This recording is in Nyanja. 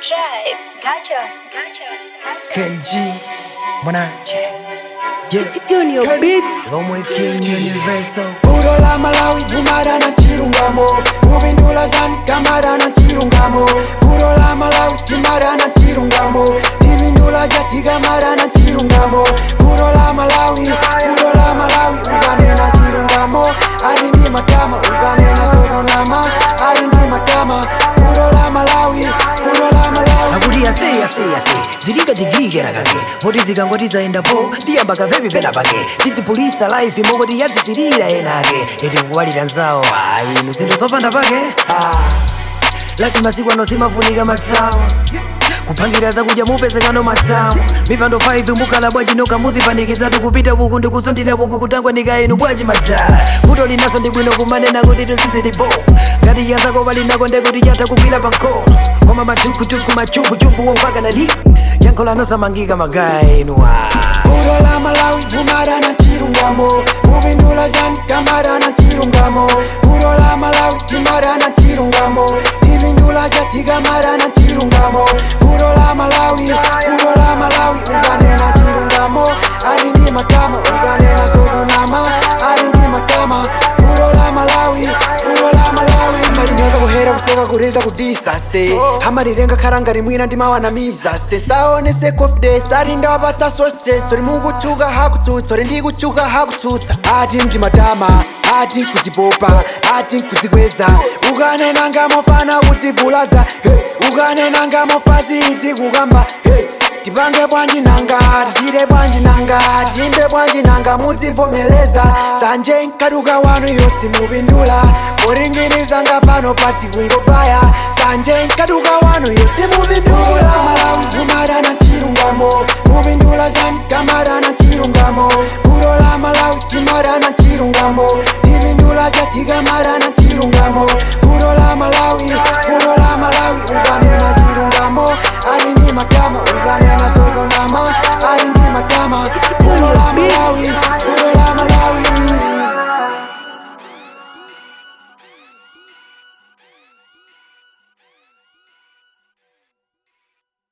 tribe. Gotcha, gotcha, gotcha. Kenji Mwanache Yeah Junior Beat Lomwe King Universal Puro la Malawi Bumara na chirungamo Mubindula zan Kamara na chirungamo Puro la Malawi Timara na chirungamo Tibindula jatiga mara na chirungamo Puro la Malawi Puro la Malawi Ugane na chirungamo Arindi matama Ugane na sozonama Arindi matama Puro la Malawi Puro la Malawi akuti ase ase ase zilika jigigera kake moti zikangoti zayendapo tiyamba kavepi pena pake tidzipulisa life mokoti yadzisirira ena ake eti kuwalira nzawo ayi nusindo zopanda pake Ah. laki masiku ano simafunika matsawa kupangira zakudya mupezekano matsamu mipando 5 mukhala bwanji noka muzipanikizatu kupita uku ndikusondira uku kutangwa inu bwanji madala vuto linaso ndi bwino kumanena kuti tuzizilipo ngati yazako palinako ndekuti yatha kugwira pankono koma matukutuku machumbuchumbu wompaka nali yankho lanosamangika magaya inuwa Puro la Malawi Bumara na chirungamo Mubindula zan Kamara na chirungamo Puro la Malawi Timara na chirungamo Tibindula jatiga mara na chirungamo Puro la Malawi Puro la Malawi Ugane na chirungamo Arindi matama Ugane na sozonama Arindi matama Puro la Malawi Puro la Malawi Marinyoza kuhera kuseka kuriza kudisa se Hamarirenga karanga rimwina ndimawanamiza se Saonese confidence ari ndawapatsa so stress uri mukuchuka hakutsutsa uri ndikuchuka hakutsutsa ati ndimadama ati kudzipopa ati kudzikweza ukanenanga mofana kudzivulaza hey. ukanenanga mofazi idzi kukamba hey. tipange bwanji nanga tichite bwanji nanga timbe bwanji nanga mudzivomeleza sanje nkaduka wanu yosi mupindula poringirizanga pano pasi kungobvaya sanje nkaduka wanu yosi mupindula malawi kumara na chirungamo mupindula chani kamara na chirungamo